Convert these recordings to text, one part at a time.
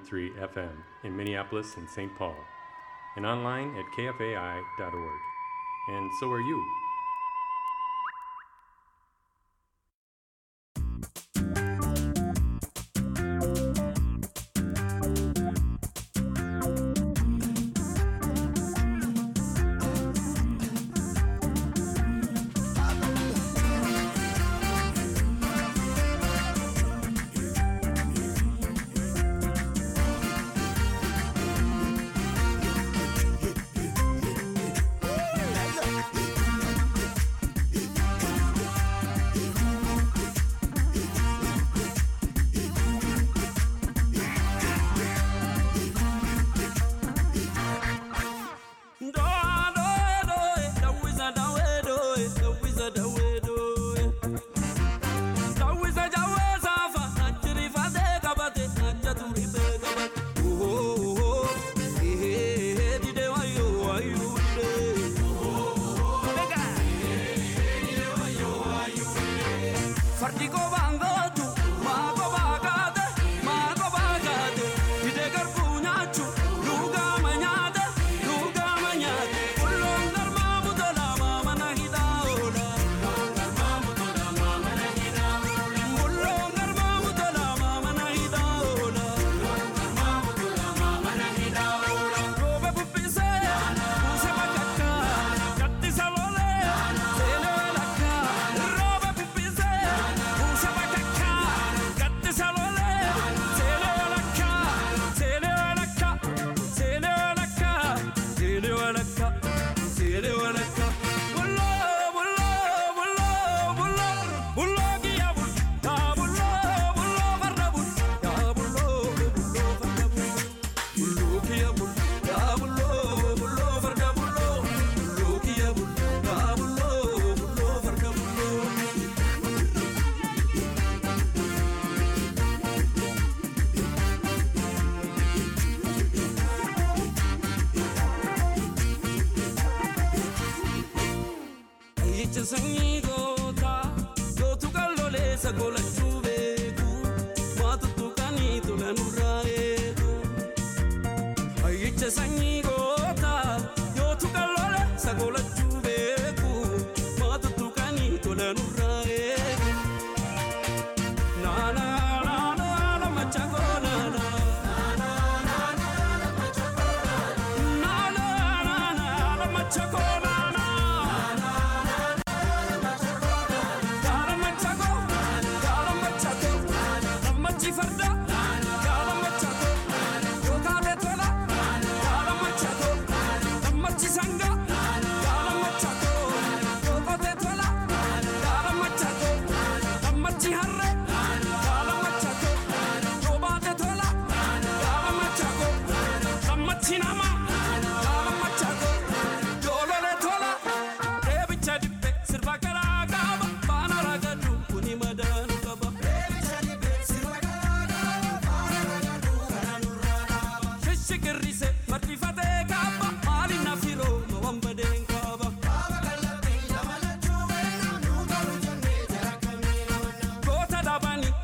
100.3 FM in Minneapolis and St. Paul, and online at kfai.org. And so are you.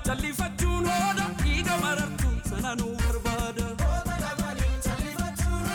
Jalliffachuun hooda dhiiga marartu sana nu barbaada.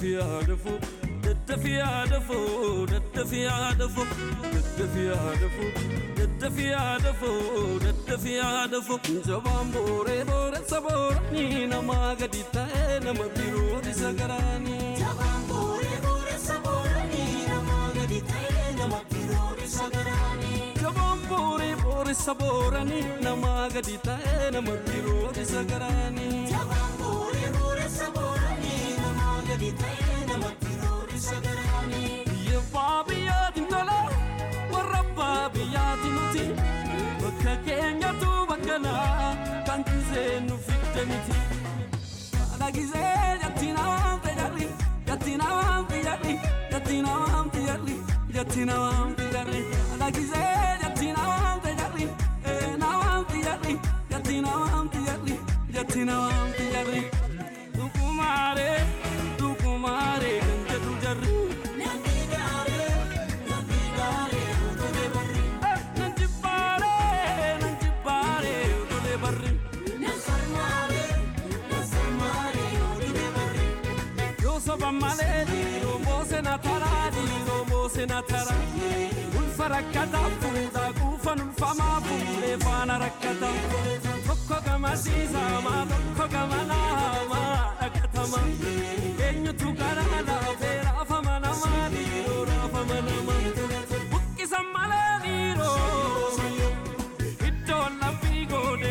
daddafiyaa dafoo daddafiyaa dafoo daddafiyaa dafoo daddafiyaa dafoo daddafiyaa dafoo daddafiyaa dafoo jabaan booree booressa booranii namaa gadi ta'e nama biroo isa garaanii. Jabaan booree booressa booranii namaa gadi ta'e nama biroo isa garaanii. Jabaan booree booressa booranii namaa gadi ta'e nama biroo isa garaanii. Jabaan booree booressa booranii namaa gadi ta'e nama biroo isa garaanii. Biyya abbaa biyyaatiin tola warra abbaa biyyaatiin nuti bakka keenyatu bakka naa kan gisee nu fidde miti. Haadha gisee jatti namaan fayyadhi jatti namaan fayyadhi jatti namaan fayyadhi jatti namaan fayyadhi haadha gisee jatti namaan fayyadhi ee namaan fayyadhi jatti namaan fayyadhi jatti namaan fayyadhi. Dukumaaree dukumaaree kan jedhu jarri. Namni gaaree namni gaaree utulee barri. Nan jibbaare, nan jibbaare, utulee barri. Nan sarmaaree nan sarmaaree utulee barri. Yoo soba malee dhiiroo moose na taraa, dhiiroo moose na taraa. Ulfa rakkataa fuudhaa quufan ulfamaa fuudhee faana rakkataa. Tokko gama siisamaa, tokko gama naamaa dhaqatamaa. Eenyutu karaa laafee raafama namaa, dhiiroo raafama namaa. Buqqisan malee dhiiroo. Iddoon laphii goone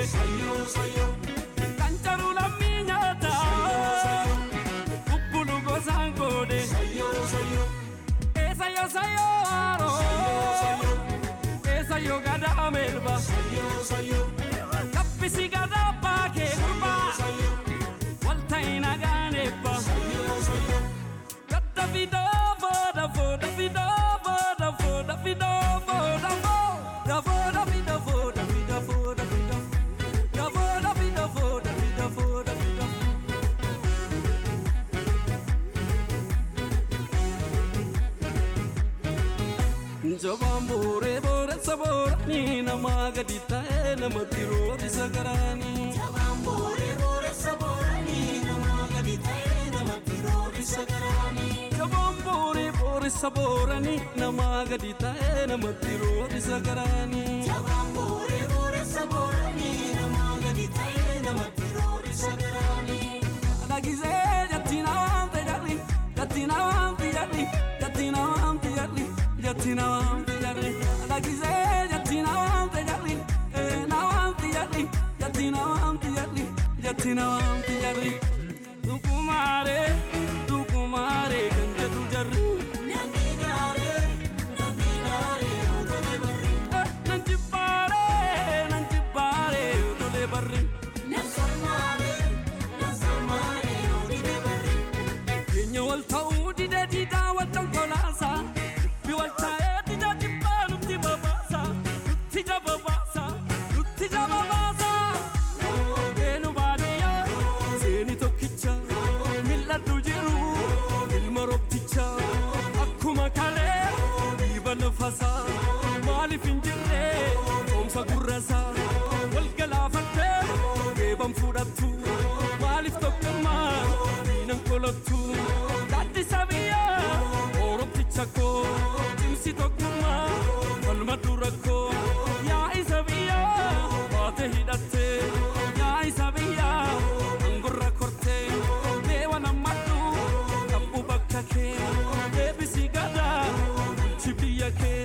kan jaru lammii nyaata bubbulu gosaan goone eessa yoo sayyoo haaroo eessa yoo gadaa melba kaffisi gadaa baakee gurbaa walta'i nagaan eebba gadda fidoo fooda fooda fidoo fooda fooda fidoo fooda fooda fooda fida fooda fida fooda fida da fooda fida fooda fida fooda fida Jabaan booree booressa booranii namaa gadi ta'e nama biroo isa garaanii. Jabaan booree booressa booranii namaa gadi ta'e nama biroo isa garaanii. Jabaan booree booressa booranii namaa gadi ta'e nama biroo isa garaanii. Jabaan booree booressa booranii namaa gadi ta'e nama biroo isa garaanii. Haadha gisee jatti namaan fayyadhi jatti namaan fayyadhi jatti namaan fayyadhi jatti namaan fayyadhi haadha gisee jatti namaan fayyadhi ee namaan fayyadhi jatti namaan fayyadhi jatti namaan fayyadhi. Dukumaaree dukumaaree kan jedhu jarri. Namni gaaree namni gaaree utulee barri. Nan jibbaaree nan jibbaaree utulee barri. Nan sarmaaree nan sarmaaree utulee barri. Keenya wal ta'uu dide diidaa wal dhangolaasa. Dubbi wal taa'ee dida jibbaa nutti babaasa. Nutti jababaasa. Nutti jababaasa. Beenu baadiyyaa seeni tokkicha. Mil'adhu jiru ilma roobticha. Akkuma kalee dhiiba lafasaa. Maaliif hin jirre coomsa gurrasaa. Wal galaafattee geeban fudhattu. Maaliif tokkummaa diinan kolottu. Gaaddisa biyyaa oromticha koo. Cimsi tokkummaa falma dura koo. Yaa isa biyyaa baate hidhattee. Yaa isa biyyaa angorra kortee. Deewa nammadhu qabbu bakka kee. Deebisi gadaa bulchi biyya kee.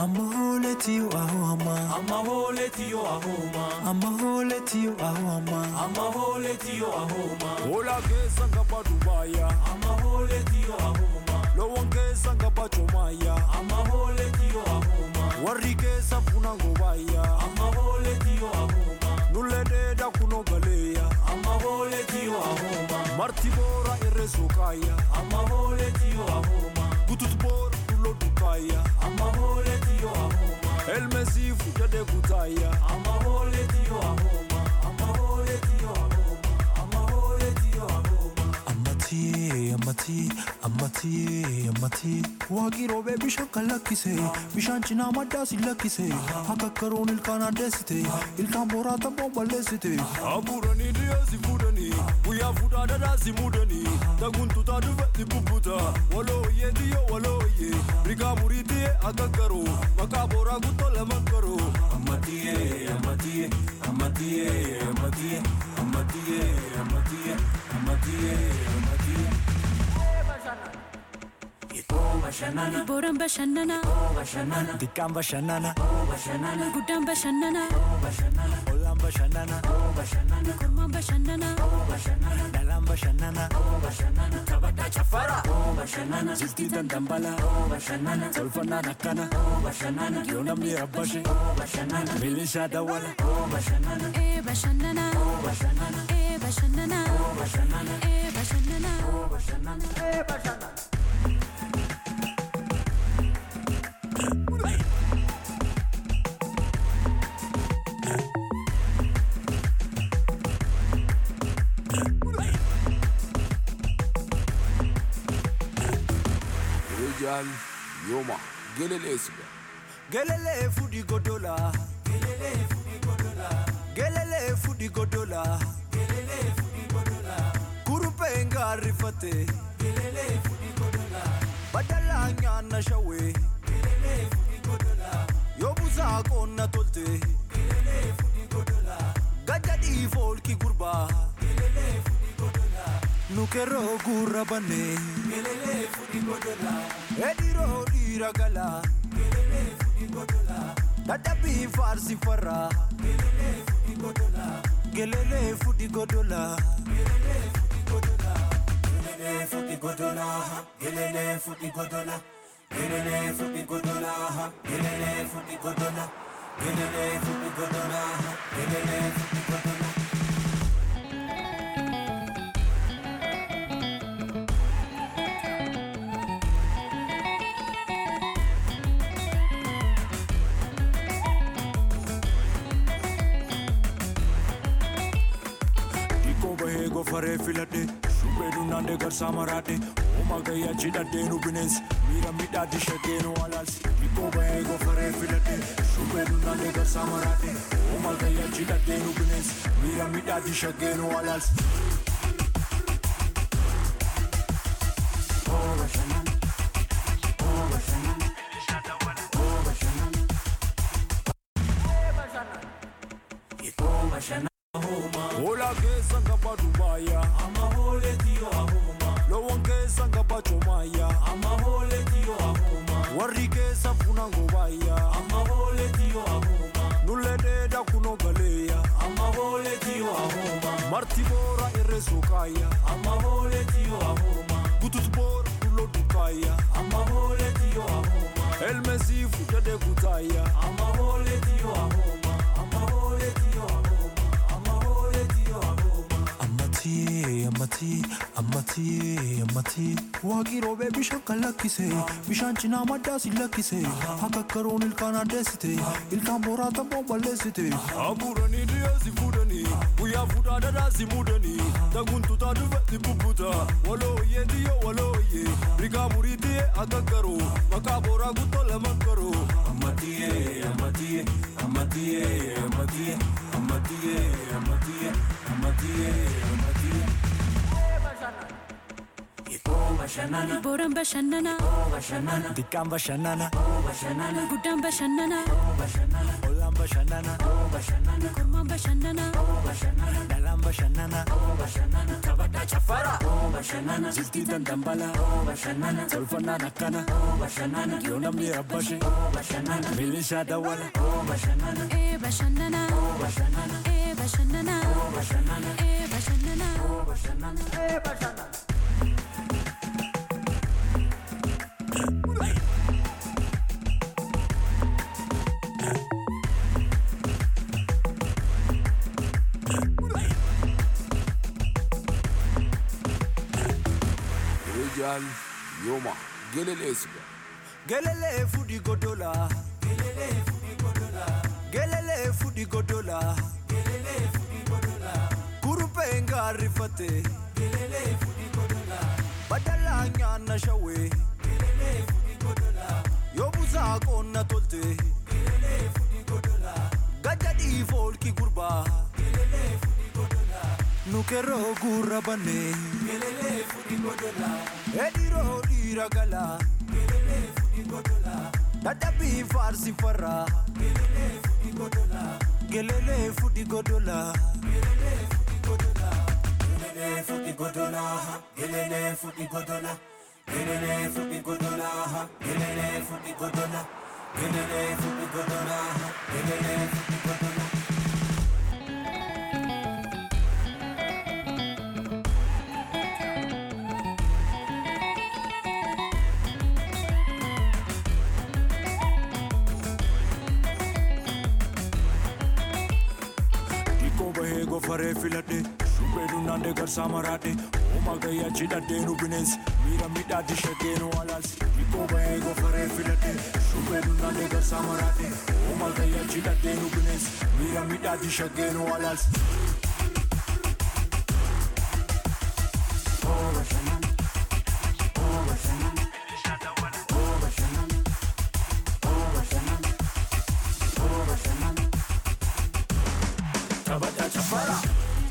Amma hooletiyo aho amma. Amma hooletiyo ahoma. Amma hooletiyo aho amma. Amma hooletiyo ahoma. Hola keessa ngaba Dubaaya. Amma hooletiyo ahoma. Loowwan keessa ngaba Jomaya. Amma hooletiyo ahoma. Warri keessa funa ngobaaya. Amma hooletiyo ahoma. Nullee dheedaa kunoo galeeya. Amma hooletiyo ahoma. Marti boora irree sookaaya. Amma hooletiyo ahoma. Gutut boora tulloo dukaaya. Amma hooletiyo ahoma. Elmesii fuudhadhee kutaaya. Amma hooletiyo ahoma. Amma hooletiyo ahoma. Amma hooletiyo ahoma. Ammatii ammatii ammatii ammatii waaqii roobee bishaan kan lakkise bishaan cinaa maddaa si lakkise akka karoon ilkaan addeessite ilkaan booraa tabboon balleessite. Abuuranii dhiyeessi fuudhanii guyyaa fuudhaa dhadhaa si muudanii taguntutaa dhufetti bubbuta walooyyee diyyoo walooyyee rigaa murii diyyee akka karoo maqaa booraa guttoo lama karoo. Amatiye, amatiye, amatiye, amatiye, amatiye, amatiye, amatiye, amatiye. Oh, bashanana, Booraan bashannana, oh, bashanana, Dikkaan bashannana oh, bashanana, guddaan bashannana, oh, bashanana, ollaan bashannana oh, bashanana, kormaan bashannana, oh, bashanana, dhalaan bashannana oh, bashanana. Taphataa chaffara, oh, bashanana, jiltii dandambala oh, bashanana, tolfannaan akkana oh, bashanana, yoo namni rabbashe oh, bashanana, milishaa dawwala. oh, bashanana, ee bashannana, oh, bashanana, ee bashannana, oh, bashanana, ee bashannana. oh, bashanana, eh, bashanana. Rijal Yoma Gelelesiga Gelele fudi godola. Gelele fudi godola. Gelele fudi godola. Gelele fudi godola. Kurupe ngarifate. Gelele fudi godola. Badala nyana shawe. Gelele fudi godola. Yobuza konna tolte. Gelele fudi godola. Gajadi folki gurba. Gelele fudi godola. Nukero gurra bane. Gelele fudi godola. Ediro diragala. Dadhabii faarsi farraa. Gelele fuudhi godola. Gelele futi godola, gelele futi godola, gelele futi godola, gelele futi godola, gelele futi godola, gelele futi godola. Dhiqoo bahee gofaree filadhe. Shubbee dunnaandee garsaa maraadhe. Ooma gayyaa cidhadhee nu bineensi. Miira midhaatti shaggee nu alaalsi. Dhiqoo bahee gofaree filadhe. Shubbee dunnaandee garsaa maraadhe. Ooma gayyaa cidhadhee nu bineensi. Miira midhaatti shaggee nu alaalsi. Hola keessa ngaba Dubaaya. Amma hooletiyo ahoma, Loowwan keessa ngaba Jomaya. amma hooletiyo ahoma, Warri keessa funa ngobaaya. amma hooletiyo ahoma, Nullee dheedaa kunoo galeeya. amma hooletiyo ahoma, Marti boora irree sookaaya. amma hooletiyo ahoma, Gutut boora tulloo dukaaya. amma hooletiyo ahoma, Elmesii fuudhadhee kutaaya. amma hooletiyo ahoma, amma hooletiyo ahoma, amma hooletiyo ahoma. Ammatii ammatii ammatii ammatii waaqii roobee bishaan kan lakkise bishaan cinaa maddaa si lakkise akka karoon ilkaan addeessite ilkaan booraa tabboon balleessite. Abuuranii dhiyeessi fuudhanii guyyaa fuudhaa dhadhaa si muudanii taguntutaa dhufetti bubbuta walooyyee diyyoo walooyyee rigaa murii diyyee akka karoo maqaa booraa guttoo lama karoo. Amatiye, amatiye, amatiye, amatiye, amatiye, amatiye, amatiye, amatiye. Booraan bashannanaa. Xiqqaan bashannana. Guddaan bashannanaa. Ollaan bashannana. Kormaan bashannanaa. Dhalaan bashannana. Taphataa caffaraa. Jiltii dandambala. Tolfannaan akkana. Yoo namni rabbashe. Milishaa dawwala. Ee bashannanaa. Ee bashannanaa. Ee bashannanaa. Rijal Yoma Gelele Siga Gelele fudi godola. Gelele fudi godola. Kurupe ngarifate. Badala nyaana shawe. Yobuza qonna tolte. Gajadi folki gurba. Nukeroo gurra banne. Ediroo dhiira gala. Dadhabii faarsi farra. Gelelee fudi godola. Gelele futi godola, gelele futi godola, gelele futi godola, gelele futi godola, gelele futi godola, gelele futi godola. Dikoo bahee gofaree filadhe. Shubbee dunnaandee garsaa maraadhe. Ooma gayyaa cidhadhee nu bineensi. Miira midhaatti shaggee nu alaalsi. Dikoo bahee gofaree filadhe. Shubbee dunnaandee garsaa maraadhe. Ooma gayyaa cidhadhee nu bineensi. Miira midhaatti shaggee nu alaalsi. Taphataa caffaraa.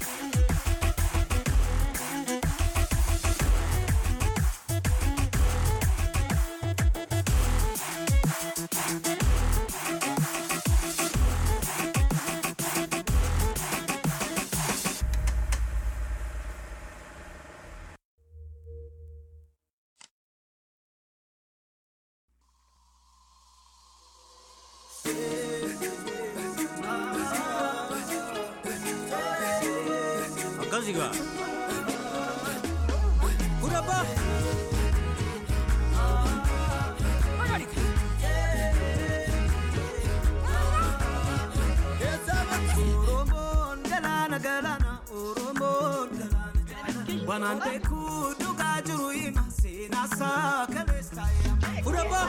Akkasigaa. Gurabaa. Oromoon galaana galaana Oromoon galaana Wanaan beekuu dhugaa jiru hima seenaa isaa kaleessa taa'ee Gurabaa.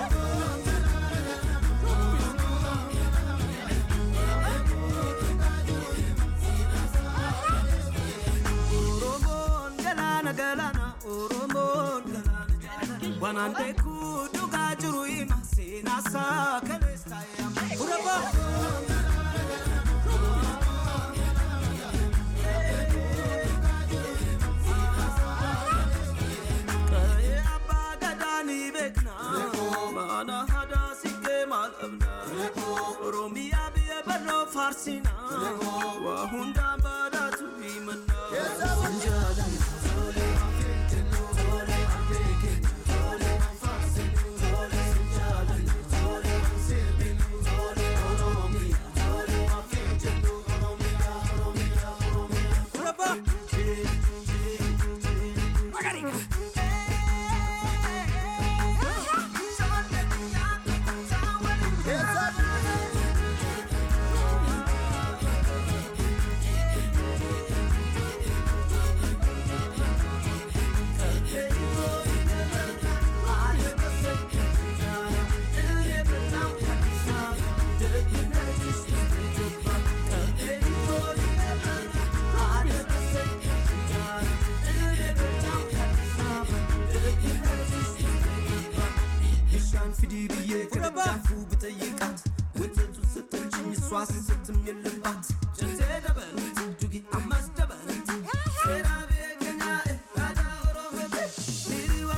Oromoon galaana galaana Oromoon galaana Wanaan beekuu dhugaa jiru hima seenaa isaa kaleessa taa'ee Gurabaa. Ka'ee abbaa gadaa ni beekna mana hadaa siqee maal qabna Oromiyaa biyya barnoo faarsina waa hundaan badhaatu himanna. Gurabaa. Bishaan fidii biyyee gargaafuu bitayyeeqaat Wantoota sittanchiin iswaas sittim yellabaat Jantee dabalati dugi ammas dabalati Seeraa beekanyaa aadaa oromoo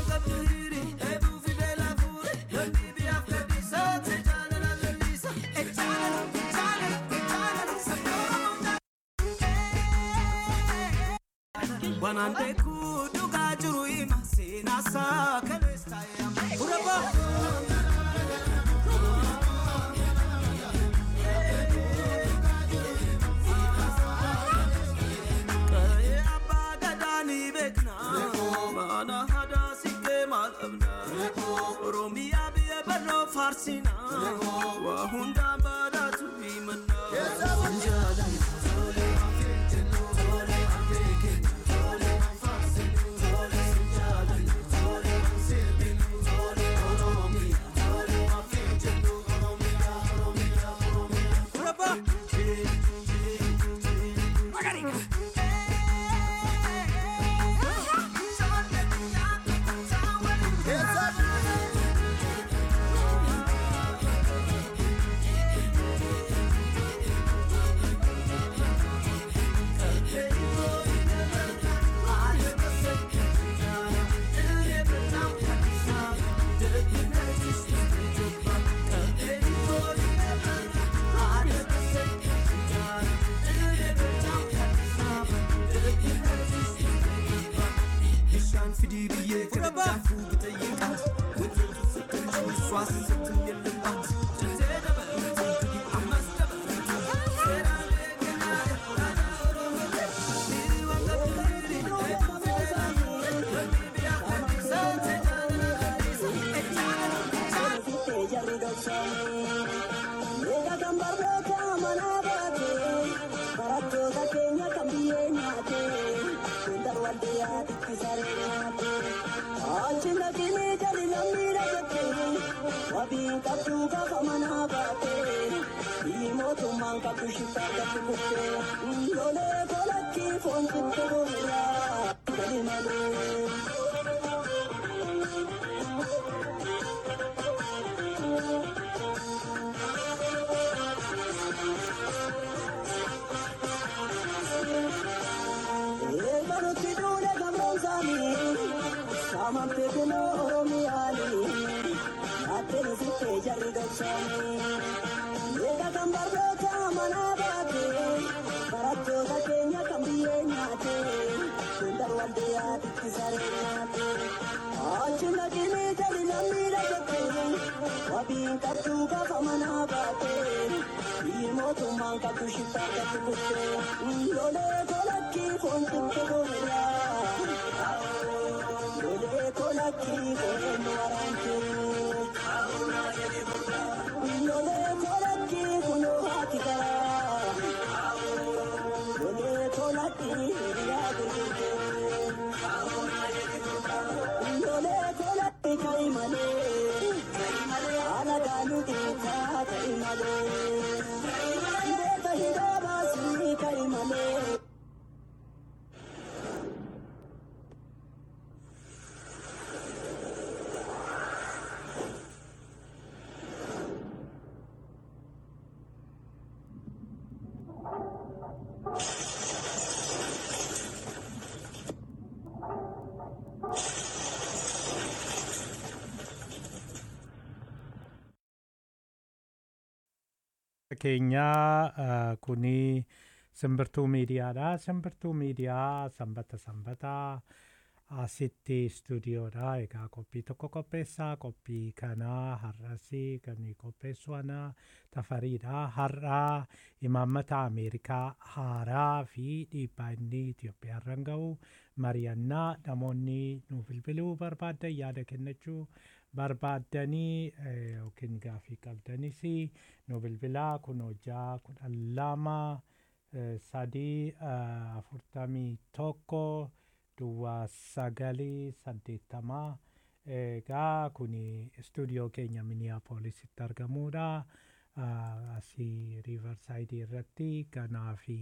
Kanaan beekuu dhugaa jiru hima seenaasaa kaleessa yaama. Uraba. Qa'ee abbaa gadaa ni beekna. Mana hadaa siqee maal qabna. Oromiyaa biyya barnoo faarsina. Waa hundaan badhaatu himanna. Uraba. Bishaan fidii biyyee kana daakuu bitayyeeqa. Wantoota sakkanjii swaasa sakkan yellummaa. Jantee dabalatu ammas dabalatu. Seeraan eeganaa dhaadhaa oromoo. Dhiirri waan qabdu eeguun fedhaa. Wanni biyyaa gadhiisaa tajaajila gadhiisa. Ejaala keenyaa eh, kuni simbirtuu miidiyaadha. Simbirtuu miidiyaa sanbata sanbataa asitti istuudiyoodha. Egaa qophii tokko qopheessaa. Qophii kanaa har'asi kan qopheessu ana tafariidha. Har'aa imaammata Ameerikaa haaraa fi dhiibbaa inni Itoophiyaarran ga'u mari'annaa namoonni nu bilbiluu barbaaddan yaada kennachuu barbaaddanii eh, yookiin gaafii qabdanis nu bilbilaa kun hojjaa kudhan lama eh, sadii eh, afurtamii tokko duwwaa sagalii saddeettamaa egaa kun istuudiyoo keenya miniyaapoolisitti argamuudha. Ah, asii riivarsaayidii irratti ganaa fi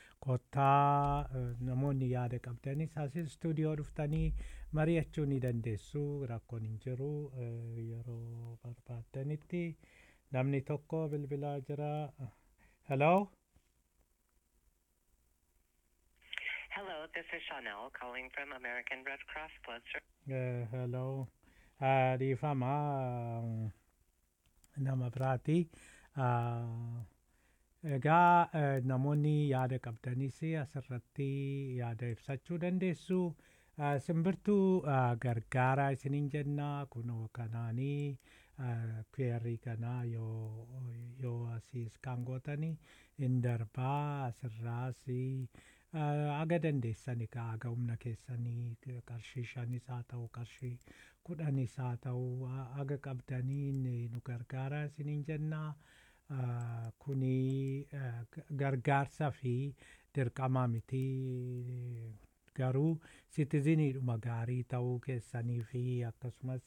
kottaa eh, namoonni yaada qabdanis asii istuudiyoo dhuftanii mari'achuu ni dandeessu rakkoon hin jiru eh, yeroo barbaaddanitti namni tokko bilbilaa jira hello Hello, this is Chanel calling from American Red Cross Blood Service. Eh, hello Ah, dhiifama ah, nama biraati Ah, Egaa eh, namoonni yaada qabdanis asirratti yaada ibsachuu dandeessu. Eh, Simbirtuu eh, gargaaraa isiniin jenna kunoo kanaanii kweerrii kanaa yoo yoo asiis kan gootanii hin darbaa asirraas aga dandeessani ka aga humna keessanii qarshii shanis haa ta'u qarshii kudhanis haa ta'u a- aga qabdanii ni- nu gargaara isiniin jenna. Ah, kuni eh, g- gargaarsa fi dirqama miti garuu sitiziniidhuma gaarii ta'uu keessanii fi akkasumas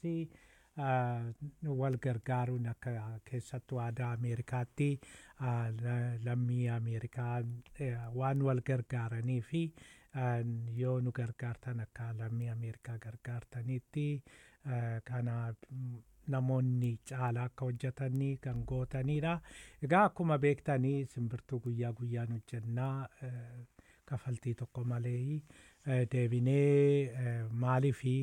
ah, wal gargaaruun akka keessattuu aadaa ameerikaatti ah, la- lammii ameerikaa eh, waan wal gargaaranii fi ah, yoo nu gargaartan akka lammii ameerikaa gargaartanitti ah, kana mm, namoonni caalaa akka hojjetanii kan gootanidha. Egaa akkuma beektanii simbirtuu guyyaa guyyaan hojjennaa eh, kafaltii tokko malee eh, deebinee eh, maalii fi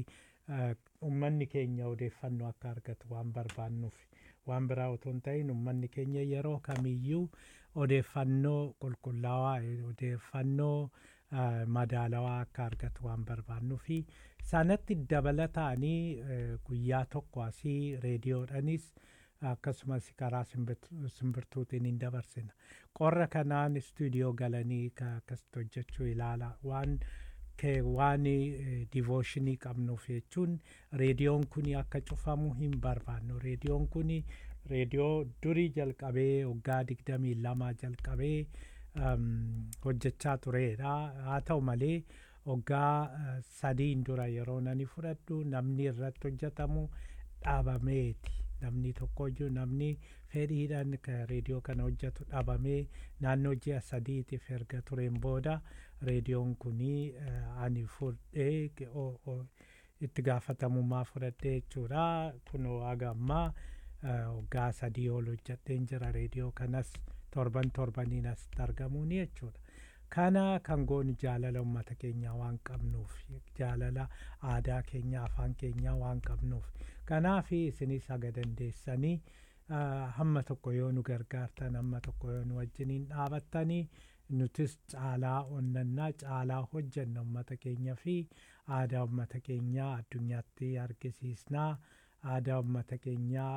uummanni keenya odeeffannoo akka argatu waan barbaannuuf waan biraa otoo hin ta'in uummanni keenya yeroo kamiyyuu odeeffannoo qulqullaawaa eh, odeeffannoo eh, madaalawaa akka argatu waan barbaannuufi sanatti dabalataanii eh, guyyaa tokko asii reediyoodhanis akkasumas karaa simbirtu- simbirtuutiin hin dabarsina qorra kanaan istuudiyoo galanii ka- akkasitti hojjechuu ilaala waan kee waan divooshinii qabnuuf jechuun reediyoon kun akka cufamu hin barbaannu reediyoon kun reediyoo durii jalqabee waggaa digdamii lama jalqabee um, hojjechaa turedha haa ta'u malee waggaa uh, sadiin dura yeroo nani fudhadhu namni irratti hojjetamu dhaabameeti namni tokkoyyuu namni fedhiidhaan ka reediyoo kana hojjetu dhaabamee naannoo ji'a sadiitiif erga tureen booda reediyoon kunii uh, ani fudhee ke- o- o- itti gaafatamummaa fudhadhee jechuudha kunoo haga ammaa uh, waggaa sadii ol hojjedheen jira reediyoo kanas torban torbaniin asitti argamuuni jechuudha. Kana kan goonu jaalala uummata keenyaa waan qabnuuf jaalala aadaa keenyaa afaan keenyaa waan qabnuuf kanaaf isinis haga dandeessanii ah, hamma tokko yoo nu gargaartan hamma tokko yoo nu wajjiniin dhaabattanii nutis caalaa onnannaa caalaa hojjenna uummata keenya fi aadaa uummata keenyaa addunyaatti argisiisnaa aadaa uummata keenyaa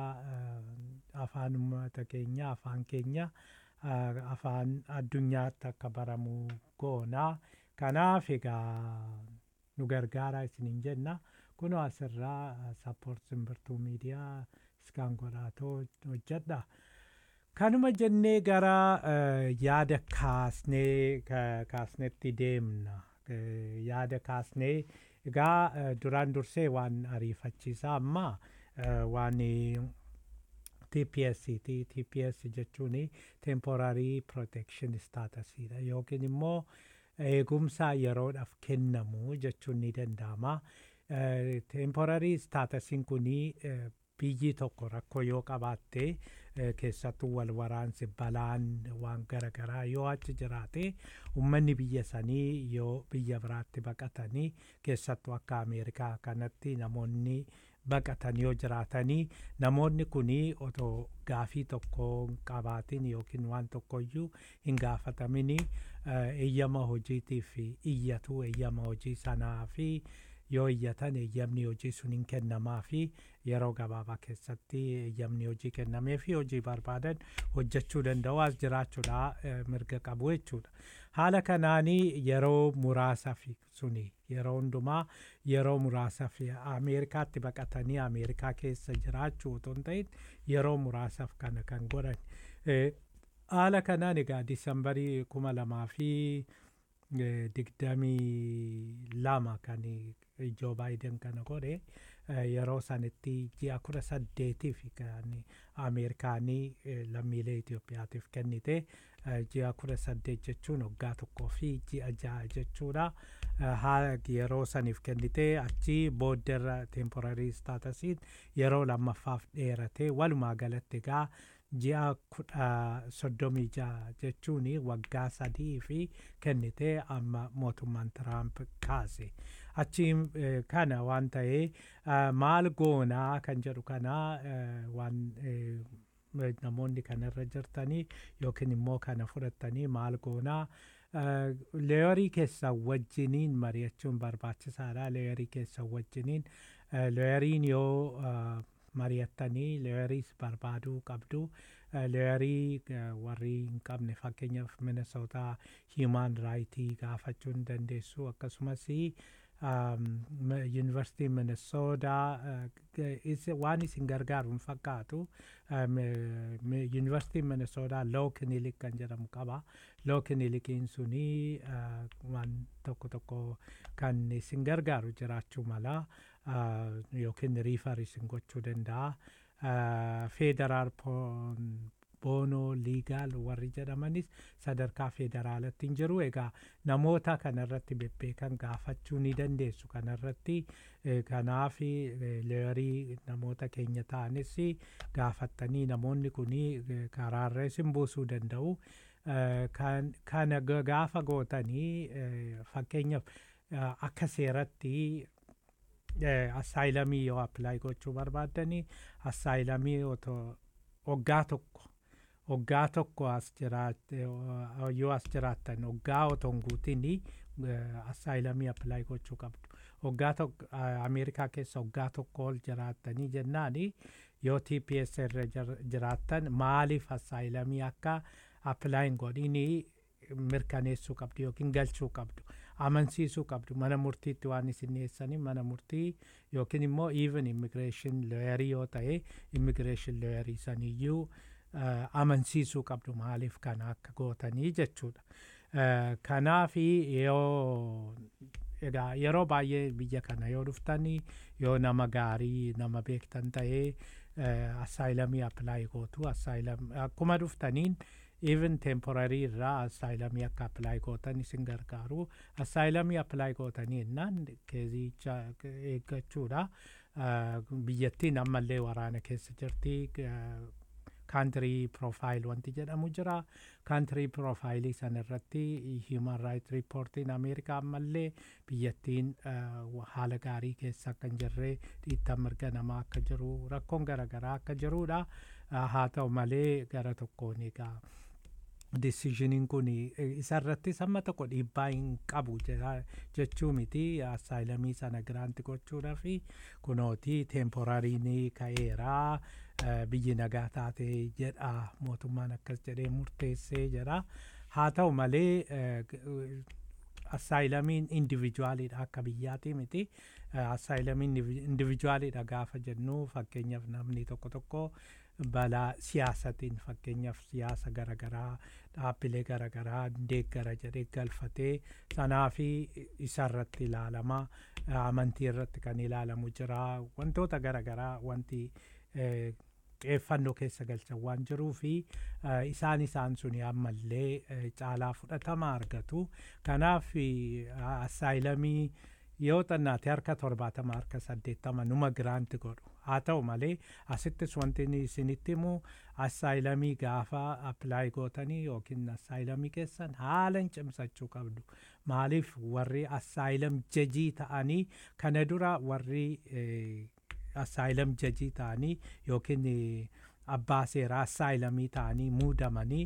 ah, afaan uummata keenyaa afaan keenya ah, afaan addunyaatti akka baramu goonaa kanaaf egaa nu gargaaraa isiniin jenna kunoo asirraa sappoort simbirtuu miidiyaa iskaan godhaatoo hojjedha kanuma jennee gara eh, yaada kaasnee ka- kaasnetti deemna Eh, yaada kaasnee egaa eh, duraan dursee waan ariifachiisaa amma eh, waan eh, TPS ti TPS jechuun temporary protection status dha yookiin immoo eegumsa yeroodhaaf kennamu jechuun ni danda'ama. Eh, Temporary staatusiin kuni eh, biyyi tokko rakkoo yoo qabaatte eh, keessattuu wal waraansi balaan waan garaagaraa yoo achi jiraate ummanni biyya sanii yoo biyya biraatti baqatanii keessattuu akka ameerikaa kanatti namoonni baqatan yoo jiraatanii namoonni kunii otoo gaafii tokko hin qabaatin yookiin waan tokkoyyuu hin gaafatamini eh, eeyyama hojiitiif iyyatu eeyyama hojii sanaa fi yoo iyyatan eeyyamni hojii sun hin kennamaa fi yeroo gabaabaa keessatti eeyyamni hojii kennamee fi hojii barbaadan hojjechuu danda'u as jiraachuudha eh, mirga qabu jechuudha. Haala kanaanii yeroo muraasaaf suni yeroo hundumaa yeroo muraasaaf Ameerikaatti baqatanii Ameerikaa keessa jiraachuu otoo hin ta'in yeroo muraasaaf kana kan godhan. Eh, Haala kanaan egaa Disambarii kuma lamaa fi eh, digdamii lama kan Joo Baayiden kana godhe eh, yeroo sanitti ji'a kudha saddeetiif kan Ameerikaanii eh, lammiilee Itoophiyaatiif kennite eh, ji'a kudha saddeet jechuun waggaa tokkoo fi ji'a ja'a jechuudha. Eh, haa yeroo saniif kennite achi boodderra temporary staatusiin yeroo lammaffaaf dheerate walumaa galatti egaa ji'a kudha soddomii ja'a jechuun waggaa sadii fi kennite amma mootummaan Tiraamp kaase. Achi eh, kana waan ta'ee eh, maal goonaa kan jedhu kana eh, waan eh, namoonni kanarra jirtanii yookiin immoo kana fudhattanii maal goonaa leeyorii keessan wajjiniin mari'achuun barbaachisaadha leeyorii keessan wajjiniin leeyoriin yoo mari'attanii leeyoriis barbaaduu qabdu leeyorii warri hin qabne fakkeenyaaf minesootaa hiimaan raayitii gaafachuu hin dandeessu akkasumas yuunivarsiitii minesoodaa waan isin gargaaru hin fakkaatu yuunivarsiitiin minesoodaa loo kinilik kan jedhamu qaba loo kinilikiin suni waan tokko tokko kan isin gargaaru jiraachuu mala yookiin riifar isin gochuu danda'a feederaal boonoo liigaal warri jedhamanis sadarkaa federaalatti hin jiru egaa namoota kanarratti bebbeekan gaafachuu ni dandeessu kanarratti kanaaf leeyorii namoota keenya ta'anis gaafattanii namoonni kun karaarra isin buusuu danda'u kana gaafa gootanii fakkeenyaaf akka seeratti assaayilamii yoo appilaayi gochuu barbaaddanii assaayilamii waggaa tokko waggaa tokko as jiraatte yoo as jiraattan waggaa otoo hin guutin assaayilamii appilaayi gochuu qabdu waggaa tokko ameerikaa keessa waggaa tokko ol jiraattanii jennaani yoo tps irra jiraattan maaliif assaayilamii akka appilaayin godhini mirkaneessuu qabdu yookiin galchuu qabdu amansiisuu qabdu mana murtiitti waan isin dhiyeessanii mana murtii yookiin immoo even immigreeshin looyarii yoo ta'e immigreeshin looyarii saniyyuu amansiisuu qabdu maaliif kana akka gootanii jechuudha. Kanaaf yoo egaa yeroo baay'ee biyya kana yoo dhuftanii yoo nama gaarii nama beektan ta'ee assaayilamii appilaayi gootu assaayilam akkuma dhuftaniin even temporarii irraa assaayilamii akka appilaayi gootan isin gargaaru assaayilamii appilaayi gootanii jennaan keezicha eeggachuudha biyyattiin ammallee waraana keessa jirti kaantirii piroofaayil wanti jedhamu jira kaantirii piroofaayilii san irratti hiiman raayit riippoortiin ameerikaa ammallee biyyattiin haala gaarii keessa akka hin jirre dhiittan mirga namaa akka jiru rakkoon garaagaraa akka jirudha haa ta'u malee gara tokkoon egaa deciisioniin kun isarratti samma tokko dhiibbaa hin qabu jechuu miti assaayilamii sana giraanti gochuudha fi kunooti teemporariin ka'eeraa biyyi nagaa taate jedha mootummaan akkas jedhee murteessee jedha haa ta'u malee assaayilamiin indivijuwaaliidha akka biyyaati miti assaayilamiin indivijuwaaliidha gaafa jennu fakkeenyaaf namni tokko tokko balaa siyaasatiin fakkeenyaaf siyaasa garaagaraa dhaabbilee garaagaraa deeggara jedhee galfatee sanaa fi isarratti ilaalama amantii irratti kan ilaalamu jira wantoota garaagaraa wanti xiyyeeffannoo keessa galchan waan jiruu fi isaan isaan suni ammallee caalaa fudhatama argatu kanaaf assaayilamii yoo xannaate harka torbaatama harka saddeettama numa giraanti godhu haa ta'u malee asittis wanti isinitti himu assaayilamii gaafa appilaayi gootanii yookiin assaayilamii keessan haala hin cimsachuu qabdu maaliif warri assaayilam jajii ta'anii kana dura warri assaayilam jajii ta'anii yookiin abbaa seeraa assaayilamii ta'anii muudamanii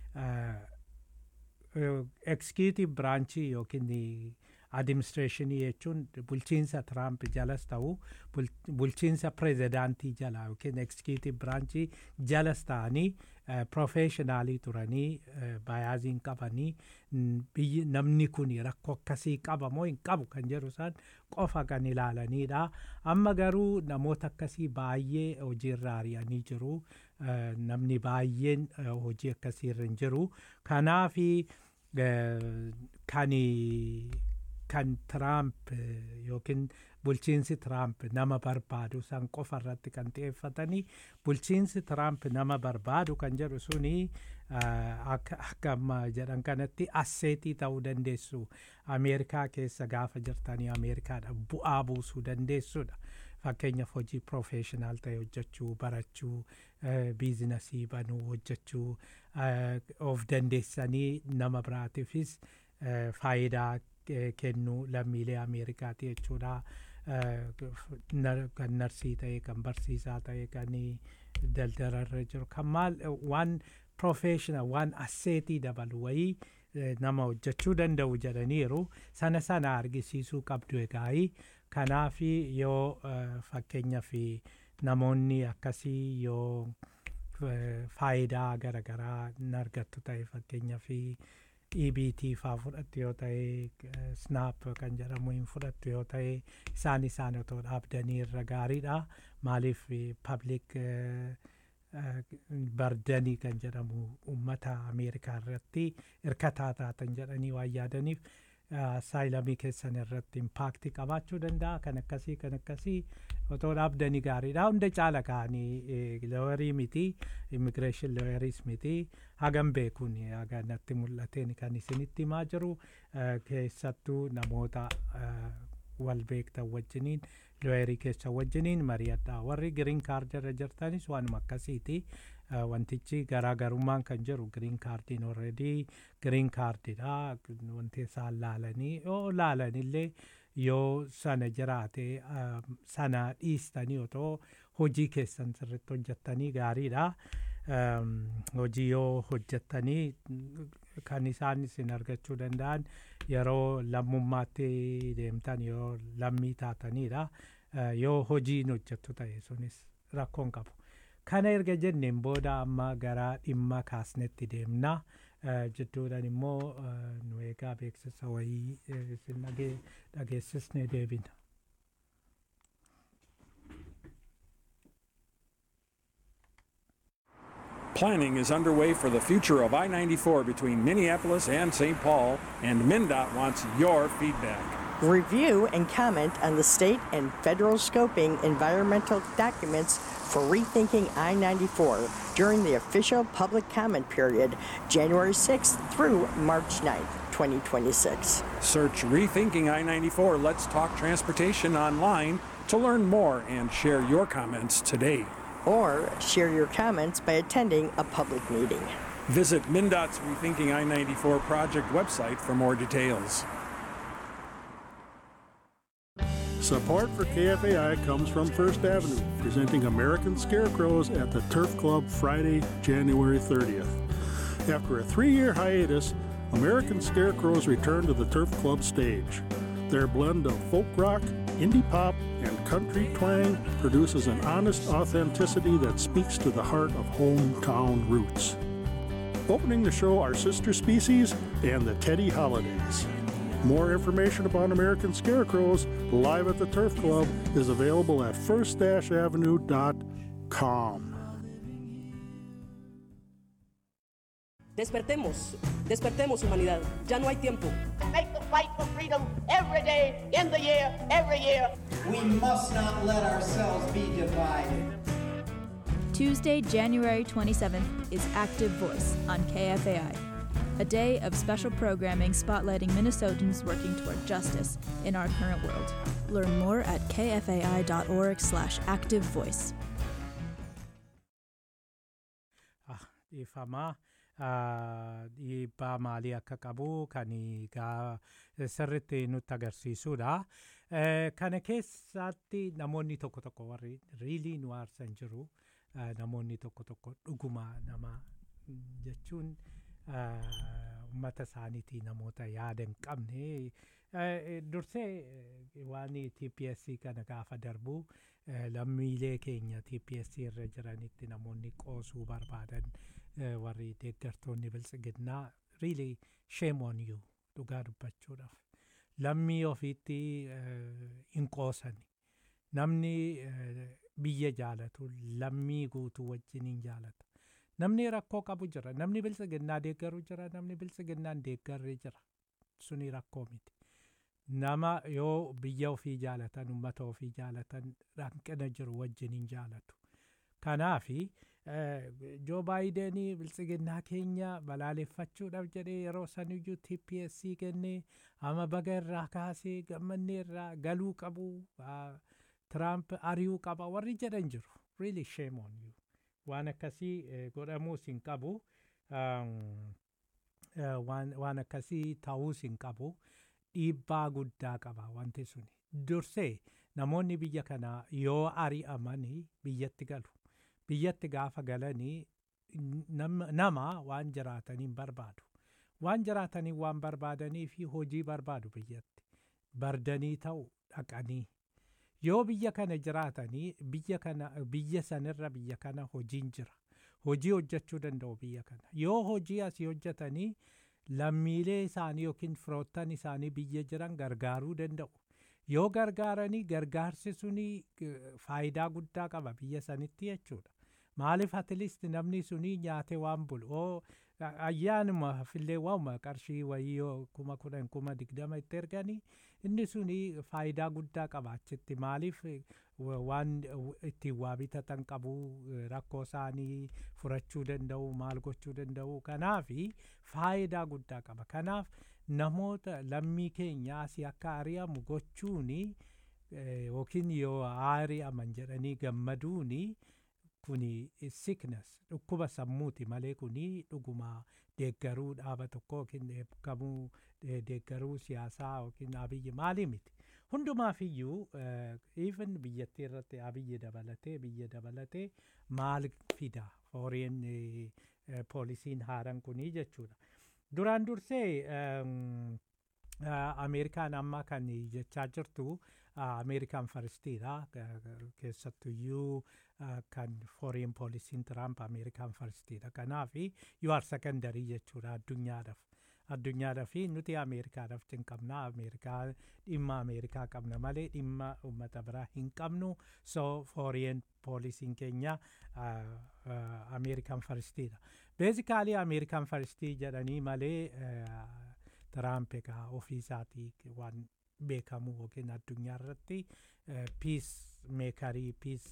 ekskiitiቭ biraanchii yookiin adiministireeshinii jechuun bulchiinsa tiraamp jalas ta'u bulchiinsa pirezidaantii jala yookiin ekskiitiቭ biraanchii jalas ta'anii profeeshinaalii turanii bayaaziin qabanii biyyi namni kun rakkoo akkasii qaba moo hin qabu kan jedhu isaan qofa kan ilaalanidha amma garuu namoota akkasii baay'ee hojiirra ari'anii jiru namni baay'een hojii akkasiirra hin jiru kanaafi kan kan tiraamp yookiin bulchiinsi tiraamp nama barbaadu san qofa irratti kan xiyyeeffatanii bulchiinsi tiraamp nama barbaadu kan jedhu suni akka amma jedhan kanatti asseetii ta'uu dandeessu ameerikaa keessa gaafa jirtanii ameerikaadha bu'aa buusuu dandeessudha fakkeenyaaf hojii profeeshinaal ta'e hojjechuu barachuu biizinasii banuu hojjechuu of dandeessanii nama biraatiifis faayidaa kennuu lammiilee ameerikaati jechuudha kan narsii ta'e kan barsiisaa ta'e kan daldalarra jiru kan maal waan professional waan asseetii dabalu wayii nama hojjechuu danda'u jedhaniiru sana sana argisiisuu qabdu egaa'ii kanaaf yoo fakkeenyaaf namoonni akkasii yoo faayidaa garaagaraa hin argattu ta'e fakkeenyaaf EBT faa fudhattu yoo ta'e snap kan jedhamu hin fudhattu yoo ta'e isaan isaan otoo dhaabdanii irra gaariidha maaliif public bardanii kan jedhamu ummata ameerikaa irratti hirkataa taatan jedhanii waan yaadaniif saayilamii keessan irratti impaakti qabaachuu danda'a kan akkasii kan akkasii otoo dhaabdanii gaariidha hunda caala ka'anii looyarii miti immigireeshin looyariis miti hagam beekuun haga natti mul'ateen kan isinitti himaa jiru keessattuu namoota wal beektan wajjiniin looyarii keessa wajjiniin mari'adha warri giriin kaardirra jirtanis waanuma akkasiiti wantichi garaagarummaan kan jiru giriin kaardiin orredii giriin kaardidha wanti isaan laalanii yoo laalanillee yoo sana jiraate sana dhiistanii otoo hojii keessan sirritti hojjettanii gaariidha hojii yoo hojjettanii kan isaan isin argachuu danda'an yeroo lammummaatti deemtan yoo lammii taatanidha yoo hojiin hojjettu ta'e sunis rakkoon qabu kana erga jenneen booda amma gara dhimma kaasnetti deemna jidduudhaan immoo nu eegaa beeksisa wayii isin dhageessisne deebina. Planning is underway for the future of I 94 between Minneapolis and St. Paul, and MnDOT wants your feedback. Review and comment on the state and federal scoping environmental documents for rethinking I 94 during the official public comment period, January 6th through March 9th, 2026. Search Rethinking I 94 Let's Talk Transportation online to learn more and share your comments today. Or share your comments by attending a public meeting. Visit MnDOT's Rethinking I 94 project website for more details. Support for KFAI comes from First Avenue, presenting American Scarecrows at the Turf Club Friday, January 30th. After a three year hiatus, American Scarecrows return to the Turf Club stage. Their blend of folk rock, indie pop, and country twang produces an honest authenticity that speaks to the heart of hometown roots. Opening the show are Sister Species and the Teddy Holidays. More information about American Scarecrows live at the Turf Club is available at first-avenue.com. Despertemos, despertemos humanidad. Ya no hay tiempo. Make the fight for freedom every day, in the year, every year. We must not let ourselves be divided. Tuesday, January 27th is Active Voice on KFAI, a day of special programming spotlighting Minnesotans working toward justice in our current world. Learn more at kfai.org/activevoice. dhiifamaa dhiibbaa maalii akka qabu kan egaa sirritti nutti agarsiisudha. Kana keessatti namoonni tokko tokko warri riilii nu aarsan jiru namoonni tokko tokko dhuguma nama jechuun uummata isaaniitii namoota yaada hin qabne dursee waan TPSC kana gaafa darbu lammiilee keenya TPSC irra jiranitti namoonni qoosuu barbaadan warri deeggartoonni biltsiginnaa really shame on you dhugaa dubbachuudhaaf lammii ofiitti hin qoosani namni biyya jaalatu lammii guutuu wajjin hin jaalata namni rakkoo qabu jira namni biltsiginnaa deeggaru jira namni biltsiginnaan deeggarre jira suni rakkoo miti nama yoo biyya ofii jaalatan ummata ofii jaalatan hanqina jiru wajjin hin jaalatu kanaafi joo baayidenii biltsiginnaa keenya balaaleffachuudhaaf jedhee yeroo saniyyuu TPSC kennee ama baga irraa kaasee gammannee irraa galuu qabu Tiraamp ari'uu qaba warri jedhan jiru really shame on you waan akkasii godhamuus hin qabu waan akkasii ta'uus hin qabu dhiibbaa guddaa qaba wanti suni dursee namoonni biyya kanaa yoo ari'amanii biyyatti galu biyyatti gaafa galanii nam- nama waan jiraatanii hin barbaadu waan jiraatanii waan barbaadanii fi hojii barbaadu biyyatti bardanii ta'u dhaqanii yoo biyya kana jiraatanii biyya kana biyya sanirra biyya kana hojiin jira hojii hojjechuu danda'u biyya kana yoo hojii asii hojjetanii lammiilee isaanii yookiin firoottan isaanii biyya jiran gargaaruu danda'u yoo gargaaranii gargaarsi suni eh, faayidaa guddaa qaba biyya sanitti jechuudha maaliif atilist namni suni nyaate waan bulu oo a- ayyaanuma fillee waanuma qarshii wayii yoo kuma kudhan kuma digdama itti erganii inni suni faayidaa guddaa qaba achitti maaliif eh, wa- waan eh, ittiin waa bitatan qabu eh, rakkoo isaanii furachuu danda'u maal gochuu danda'u kanaafi faayidaa guddaa qaba kanaaf namoota lammii keenya asii akka ari'amu gochuuni eh, yookiin yoo ari'aman jedhanii gammaduuni kuni sickness dhukkuba sammuuti malee kuni dhuguma deeggaruu dhaaba tokko yookiin deeggamuu eh, deeggaruu siyaasaa yookiin abiyyi maalii miti hundumaaf iyyuu even biyyattii irratti abiyyi dabalatee biyya dabalatee maal fida foreign eh, eh, poolisiin haaran kunii jechuudha duraan dursee ehm, Ah, ameerikaan amma kan jechaa jirtu ah, ameerikaan faristiidha keessattuyyuu ah, kan foreign poolisiin tiraamp ameerikaan faristiidha kanaaf you are secondary jechuudha addunyaadhaaf addunyaadhaaf fi nuti ameerikaadhaaf cinqabna ameerikaa dhimma ameerikaa qabna malee dhimma ummata biraa hin qabnu so foreign poolisiin keenya ameerikaan faristiidha beezikaalii ameerikaan faristii jedhanii malee eh, Tiraamp egaa ofii isaatii waan beekamu yookiin addunyaa irratti piis meekarii piis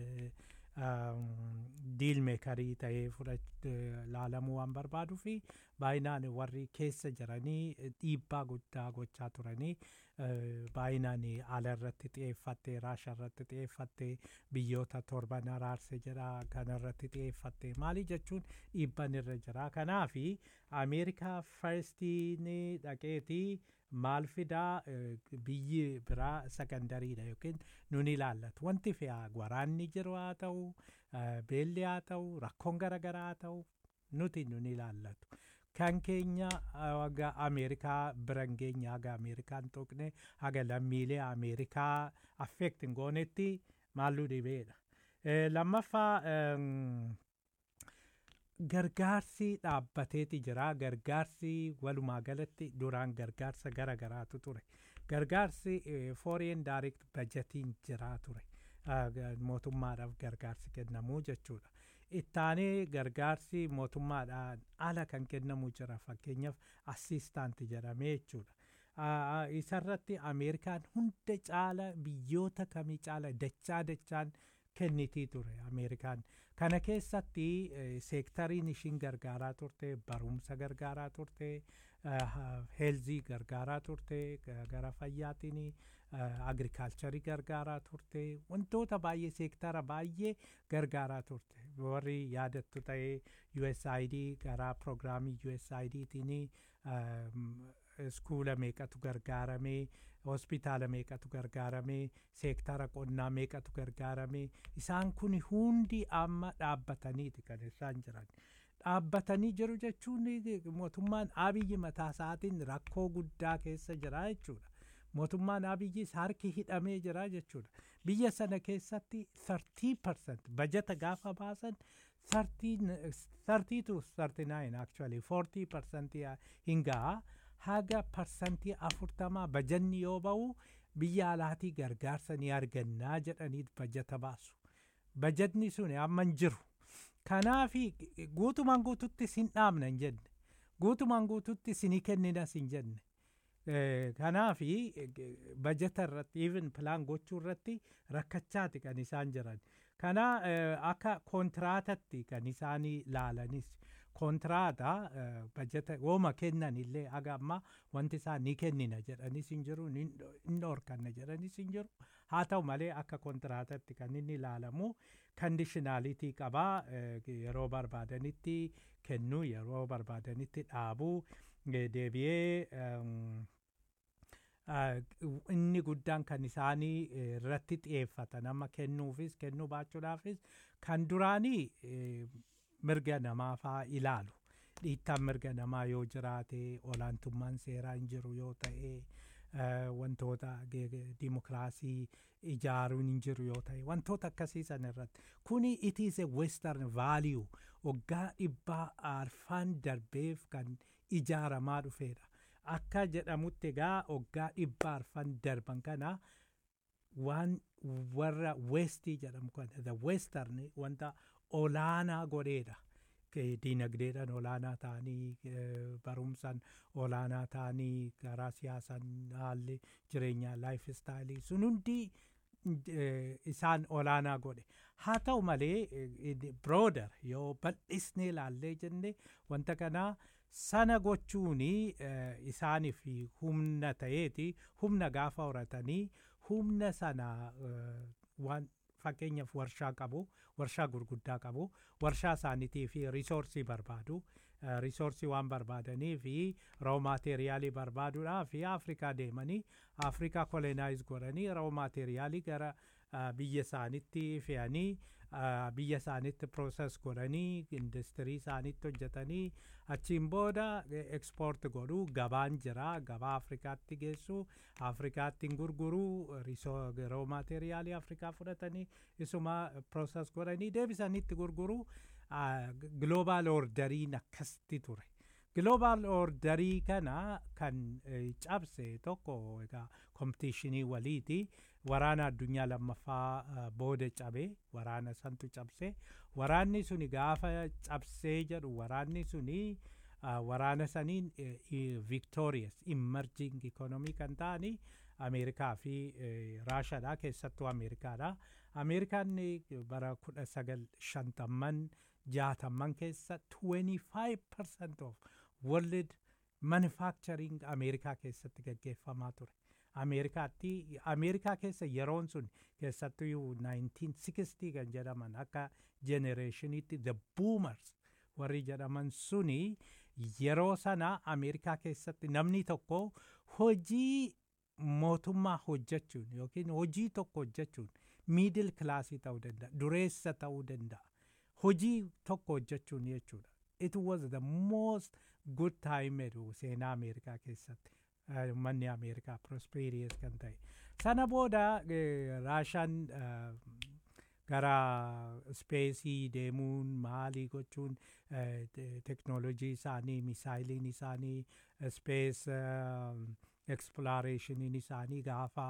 diil meekarii ta'ee laalamuu waan barbaaduu fi baay'inaan warri keessa jiranii dhiibbaa guddaa gochaa turanii baay'inaan ala irratti xiyyeeffattee raasha irratti xiyyeeffattee biyyoota torban araarse jedha kana irratti xiyyeeffattee maali jechuun dhiibban irra jira kanaafi ameerikaa farstiin dhaqeetii maal fidaa biyyi biraa sakandariidha yookiin nun ilaallatu wanti fe'aa waraanni jiru haa ta'u beelli haa ta'u rakkoon garaagaraa haa ta'u nuti nun ilaallatu kan keenya haga ameerikaa biran geenya haga ameerikaan tuqne haga lammiilee ameerikaa affeekt hin goonetti maalluu dhibeedha lammaffaa gargaarsi dhaabbateeti jira gargaarsi walumaa galatti duraan gargaarsa gara garaatu ture gargaarsi foreign direct budgetiin jira ture mootummaadhaaf gargaarsi kennamuu jechuudha ittaanee gargaarsi mootummaadhaan ala kan kennamu jira fakkeenyaaf assistaanti jedhamee jechuudha isarratti ameerikaan hunda caala biyyoota kamii caala dachaa dachaan kennitii ture ameerikaan kana keessatti seektariin ishiin gargaaraa turte barumsa gargaaraa turte heelzii gargaaraa turte gara fayyaatiin agrikaalcharii gargaaraa turte wantoota baay'ee seektara baay'ee gargaaraa turte warri yaadattu ta'ee usaid gara proogiraamii usaidtiin iskuula meeqatu gargaaramee hospitaala meeqatu gargaaramee seektara qonnaa meeqatu gargaaramee isaan kun hundi amma dhaabbataniiti kan isaan jiran dhaabbatanii jiru jechuun mootummaan abiyyi mataa isaatiin rakkoo guddaa keessa jira jechuudha mootummaan abiyyis harki hidhamee jira jechuudha biyya sana keessatti 30% bajata gaafa baasan 30 to 39 actually 40% hin ga'a haga parsantii afurtamaa bajanni yoo ba'u biyya alaatii gargaarsa ni argannaa jedhanii bajata baasu bajatni sun amma hin jiru kanaafi guutumaan guututti sin dhaabna hin jenne guutumaan guututti sinii kenninas hin jenne kanaafi bajata irratti even pilaan gochuu irratti rakkachaati kan isaan jiran kana akka kontiraatatti kan isaanii laalanis kontiraata bajata wooma kennan illee haga amma wanti isaa ni kennina jedhanis hin jiru ni dhorkanna jedhanis hin jiru haa ta'u malee akka kontiraatatti kan inni ilaalamu kandishinaalitii qabaa yeroo barbaadanitti kennuu yeroo barbaadanitti dhaabuu deebi'ee inni guddaan kan isaanii irratti xiyyeeffatan amma kennuufis kennuu baachuudhaafis kan duraanii mirga namaa faa ilaalu dhiittaan mirga namaa yoo jiraate olaantummaan seeraa hin jiru yoo ta'e wantoota dimokiraasii ijaaruun hin jiru yoo ta'e wantoota akkasii san irratti kuni it is a western value waggaa dhibbaa arfaan darbeef kan ijaaramaa dhufeedha akka jedhamutti egaa waggaa dhibbaa arfan darban kana waan warra westii jedhamu kana the western wanta olaanaa godheedha diinagdeedhaan olaanaa ta'anii barumsaan olaanaa ta'anii karaa siyaasaan haalli jireenyaa laayif istaayilii sun hundi isaan olaanaa godhe haa ta'u malee birooder yoo bal'isnee ilaallee jenne wanta kanaa sana gochuun isaaniif humna ta'eeti humna gaafa horatanii humna sana waan fakkeenyaaf warshaa qabu warshaa gurguddaa qabu warshaa isaaniitii fi risoorsii barbaadu risoorsii waan barbaadanii fi roo maateeriyaalii barbaaduudhaa fi afrikaa deemanii afrikaa kolonaayiz godhanii roo maateeriyaalii gara biyya isaanitti fe'anii biyya isaanitti prooses godhanii industirii isaanitti hojjetanii achiin booda ekspoort godhuu gabaan jira gabaa afrikaatti geessu afrikaatti gurguruu roo maateeriyaalii afrikaa fudhatanii isuma prooses godhanii deebisanitti gurguruu global orderiin akkasti ture global orderii kana kan cabse tokko egaa kompitiishinii waliiti waraana addunyaa lammaffaa booda cabe waraana santu cabse waraanni suni gaafa cabsee jedhu waraanni suni waraana saniin victorious emerging economy kan ta'ani ameerikaa fi raashaadha keessattuu ameerikaadha ameerikaan bara kudha sagal shantamman jaatamman keessa 25% of world manufacturing ameerikaa keessatti gaggeeffamaa ture ameerikaatti ameerikaa keessa yeroon sun keessattuu 1960 kan jedhaman akka generationitti the boomers warri jedhaman suni yeroo sana ameerikaa keessatti namni tokko hojii mootummaa hojjechuun yookiin hojii tokko hojjechuun miidil kilaasii ta'uu danda'a dureessa ta'uu danda'a hojii tokko hojjechuun jechuudha it was the most good time jedhu seenaa ameerikaa keessatti manni ameerikaa prosperiyes kan ta'e sana booda raashaan gara ispeesii deemuun maalii gochuun teknoolojii isaanii misaayiliin isaanii ispees eksploreeshiniin isaanii gaafa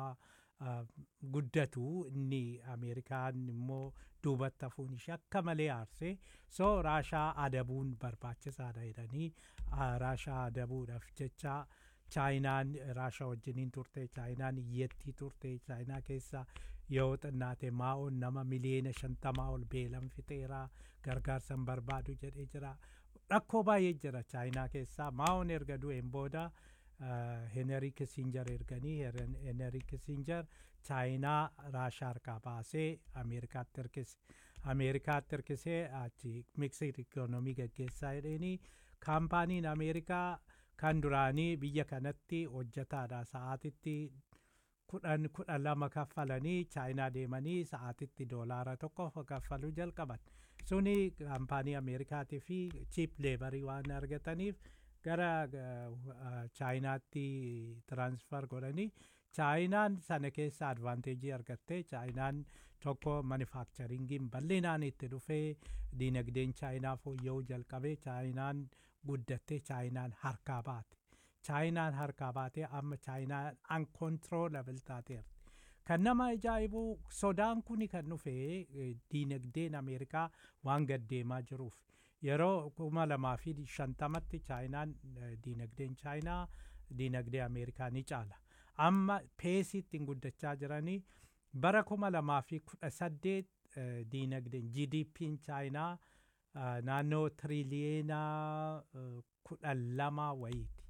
guddatu inni ameerikaan immoo duubatti hafuun ishee akka malee aarse so raashaa adabuun barbaachisaadha jedhanii raashaa adabuudhaaf jecha chaayinaan raashaa wajjiniin turte chaayinaan iyyattii turte chaayinaa keessa yoo xinnaate maa'oon nama miliyeena shantamaa ol beelan fixeera gargaarsan barbaadu jedhee jira rakkoo baay'ee jira chaayinaa keessaa maa'oon erga du'een booda heneri kisinjar erganii heneri kisinjar chaayinaa raashaa harkaa baasee ameerikaatti hirkise ameerikaatti hirkisee achi miksir ikoonomii gaggeessaa jedheenii kaampaaniin ameerikaa kan duraanii biyya kanatti hojjetaadha sa'aatitti kudhan kudhan lama kaffalanii chaayinaa deemanii sa'aatitti doolaara tokko kaffaluu jalqaban suni kaampaanii ameerikaatii fi chiip leebarii waan argataniif gara chaayinaatti tiransfer godhanii chaayinaan sana keessa advaanteejii argatte chaayinaan tokko manufakcharingiin bal'inaan itti dhufee diinagdeen chaayinaa fooyya'uu jalqabe chaayinaan guddatte chaayinaan harkaa baate chaayinaan harkaa baatee amma chaayinaan uncontrollable taateerti kan nama ajaa'ibu sodaan kuni kan dhufe diinagdeen ameerikaa waan gaddeemaa jiruuf yeroo kuma lamaa fi shantamatti chaayinaan diinagdeen chaayinaa diinagdee ameerikaa ni caala amma peesiitti guddachaa jiranii bara kuma lamaa fi kudha saddeet diinagdeen gdp'n chaayinaa naannoo tiriliyeena kudhan lama wayiiti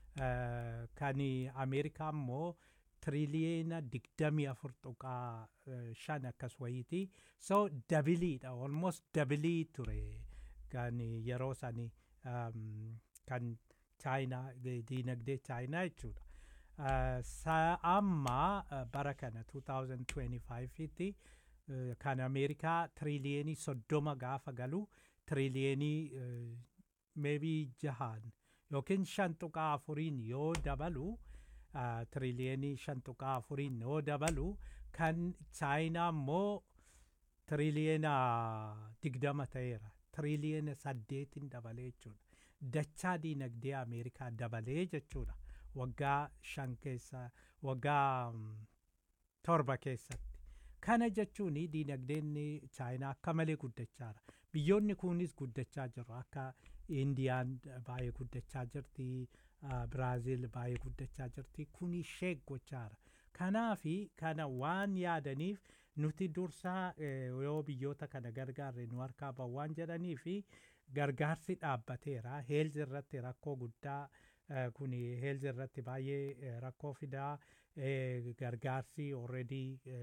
kan ameerikaa immoo tiriliyeena digdamii afur tuqaa shan akkas wayiiti so dabiliidha almost dabilii ture kan yeroo sani kan chaayinaa diinagdee chaayinaa jechuudha Uh, sa amma uh, bara kana 2025tti uh, kan ameerikaa tiriliyenii soddoma gaafa galu tiriliyenii uh, maybe jahaan yookiin shan tuqaa afuriin yoo dabalu uh, tiriliyenii shan tuqaa afuriin yoo dabalu kan chaayinaa immoo tiriliyeena digdama ta'eera tiriliyeena saddeetin dabalee jechuudha dachaa diinagdee ameerikaa dabalee jechuudha waggaa shan keessa waggaa mm, torba keessatti kana jechuun diinagdeen chaayinaa akka malee guddachaara biyyoonni kunis guddachaa jiru akka indiyaan baay'ee guddachaa jirti ah, biraaziil baay'ee guddachaa jirti kun ishee gochaara kanaafi kana waan yaadaniif nuti dursaa eh, yoo biyyoota kana gargaarre nu harkaa ba'u waan jedhanii fi gargaarsi dhaabbateera heelzi irratti rakkoo guddaa eh, kun heelzi irratti baay'ee eh, rakkoo fidaa eh, gargaarsi already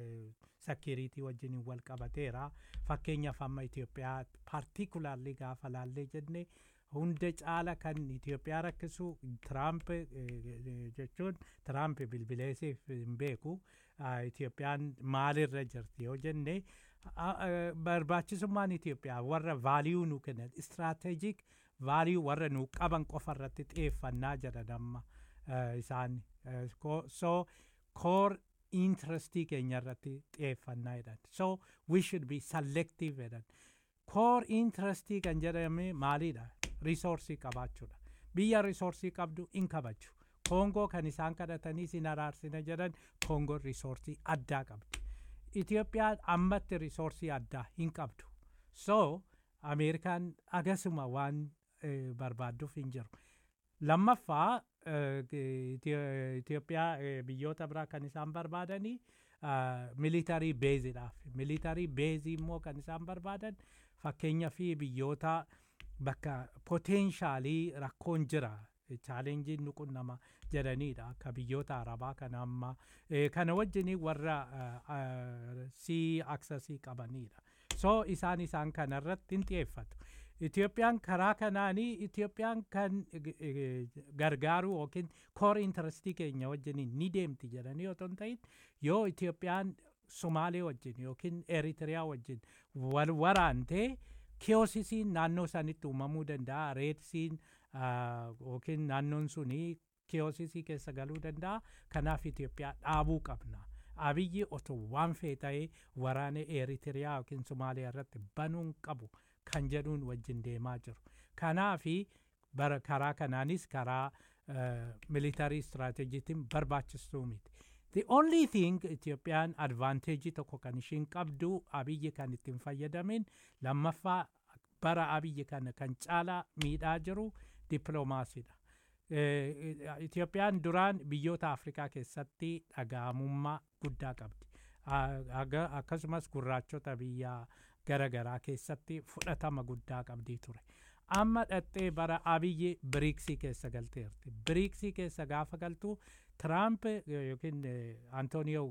sakiriitii wajjin wal qabateera fakkeenyaaf amma Itoophiyaa paartikularli gaafa laallee jenne hunda caala kan Itoophiyaa rakkisu Tiraamp eh, eh, jechuun Tiraamp bilbileesiif hin beeku ah, Itoophiyaan maalirra jirti yoo jenne ah, ah, barbaachisummaan Itoophiyaa warra vaaliyuu nu kennan istiraatejik vaaliyuu warra nu qaban qofa irratti xiyyeeffannaa jedhan amma eh, isaan Eh, ko- so core interestii keenya irratti xiyyeeffannaa jedhan so we should be selective jedhan core interestii kan jedhame maalidha risoorsii qabaachuudha biyya risoorsii qabdu in kabaju koongoo kan isaan kadhatanii sin araarsina jedhan koongoo risoorsii addaa qabdi itiyoophiyaan ammatti risoorsii addaa hin qabdu so ameerikaan agasuma waan eh, barbaadduuf hin jiru lammaffaa eh, Itiyo- Itoophiyaa eh, biyyoota biraa kan isaan barbaadanii militarii beeziidhaaf militarii beezii immoo kan isaan barbaadan fakkeenya fi biyyoota bakka poteenshaalii rakkoon jira chaalenjiin nuqun nama jedhaniidha akka biyyoota arabaa kana amma eh, kana wajjin warra sii aksasii qabaniidha so isaan isaan kanarratti hin xiyyeeffatu Itoophiyaan karaa kanaanii Itoophiyaan kan eh, eh, gargaaru yookiin koor intarastii keenya wajjin ni deemti jedhanii otoo hin ta'in yoo Itoophiyaan Somaalee wajjin yookiin Eritiriyaa wajjin wal waraantee kiyoosisiin naannoo sanitti uumamuu danda'a reedsiin ah, yookiin naannoon suni kiyoosisii keessa galuu danda'a kanaaf Itoophiyaa dhaabuu qabna. Abiyyi otoo waan fee ta'ee waraana Eritiriyaa yookiin Somaaliyaa irratti banuun qabu kan jedhuun wajjin deemaa jiru. Kanaafi bara karaa kanaanis karaa militarii istiraatejiitiin barbaachistuu miti. The only thing Itoophiyaan advanteejii tokko kan ishiin qabdu abiyyi kan ittiin fayyadamin lammaffaa bara abiyyi kana kan caalaa miidhaa jiru dippiloomaasiidha. Eh, Itoophiyaan duraan biyyoota Afrikaa keessatti dhaga'amummaa guddaa qabdi. Ah, aga- Akkasumas gurraachota biyya gara garaa keessatti fudhatama guddaa qabdii ture. Amma dhattee bara abiyyi biriiksii keessa galteerti. Biriiksii keessa gaafa galtu Tiraamp eh, yookiin eh, Antooniyoo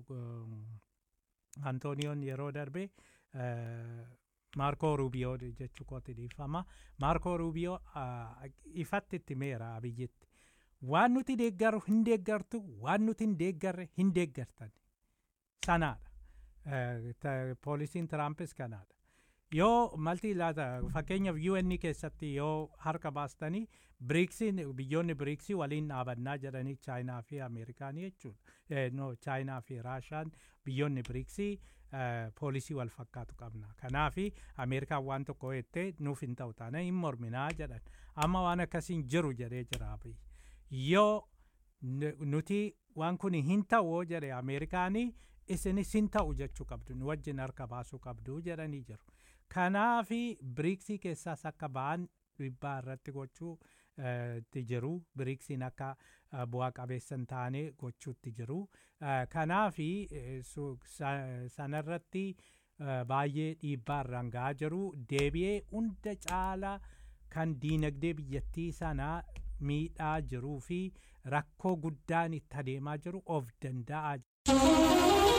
eh, Antooniyoon yeroo darbe eh, Maarkoo Ruubiyoo jechuu kooti dhiifama. Maarkoo Ruubiyoo ah, ifatti itti meera abiyyitti. Waan nuti deeggaru hin deeggartu, waan nuti hin deeggarre hin deeggartan. Sanaadha. Eh, ta- Poolisiin Tiraampis kanaadha. Yoo malti laata fakkeenyaaf UN keessatti yoo harka baastanii biriiksiin biyyoonni biriiksii waliin dhaabannaa jedhanii chaayinaa fi ameerikaanii jechuudha. Eh, no chaayinaa fi raashaan biyyoonni biriiksii eh, poolisii wal fakkaatu qabna. Kanaafi ameerikaan waan tokko jettee nuuf hin ta'u taana hin morminaa jedhan. Amma waan akkasiin jiru jedhee jira abiyyi. Yoo nu- nuti waan kun hin ta'u yoo jedhe ameerikaanii isinis hin ta'u jechuu qabdu nu wajjin harka baasuu qabdu jedhanii jiru. Kanaafi biriiksii keessaas akka ba'an dhiibbaa irratti gochuu eh, itti jiru biriiksiin akka eh, bu'aa qabeessa hin taane gochuutti jiru. Eh, Kanaafi eh, su- sa- sanarratti eh, baay'ee dhiibbaa irraan ga'aa jiru deebi'ee hunda caala kan diinagdee biyyattii sanaa miidhaa jiruu fi rakkoo guddaan itti adeemaa jiru of danda'aa jiru.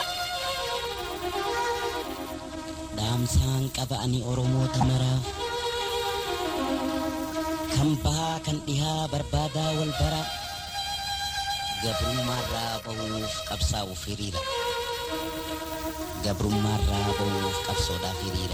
dhaamsaan qaba ani oromoota maraa kan bahaa kan dhihaa barbaadaa wal bara gabrummaarraa ba'uuf qabsaa'uuf hiriira gabrummaarraa ba'uuf qabsoodhaaf hiriira.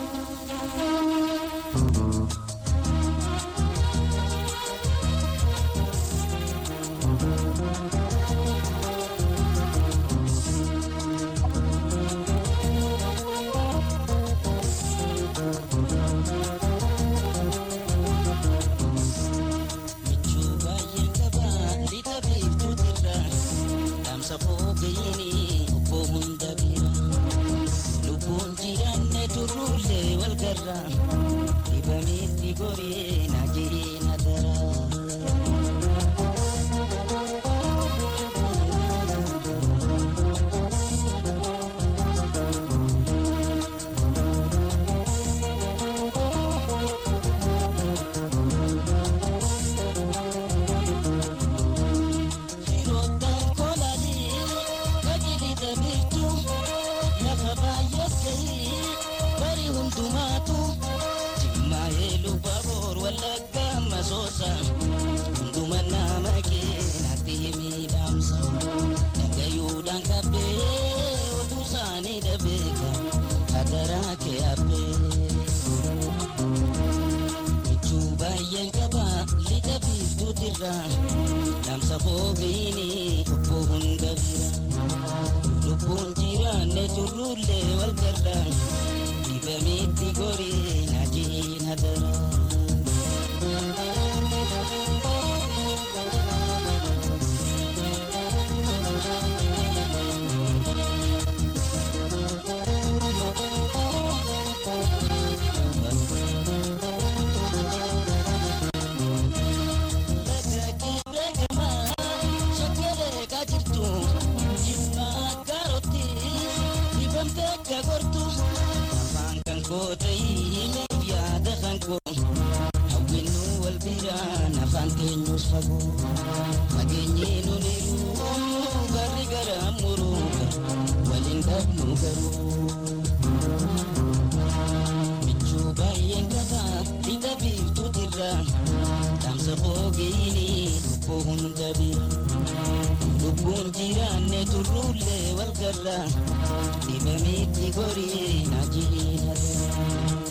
Namsa foofini obbo hunda bira lubbuun jiraanne turruullee wal garra dibamitti gorii najiin hadara. Lubbuun jiraanne turruullee wal garra dibamitti gorii najiin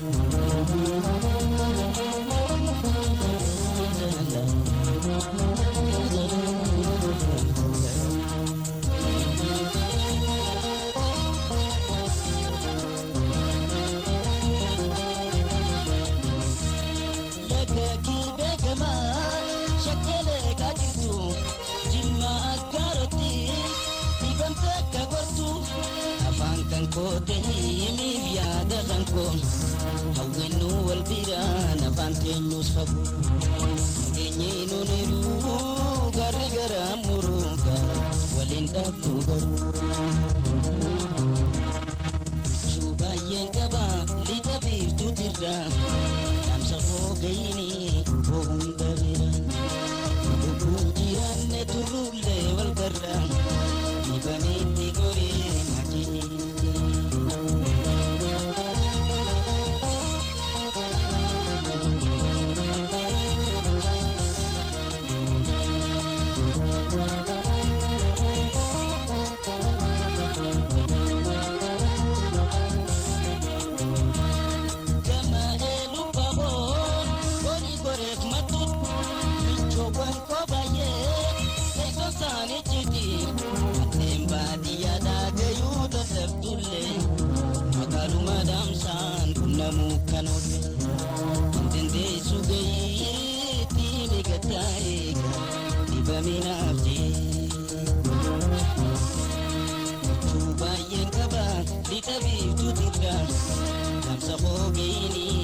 koote himiif yaada kan koo hawwinnu wal biraan afaan keenyus fagoo keenyiinu niruu garri gara muruuka waliin dhabnu garuu juu baay'een qaba lixa biiftuutirra dhaamsa foogayini koo hunda bira lubbuun jiraanne turruullee wal garra dibanitti gorii najii Lixa biiftuutirra, namsa foogeyini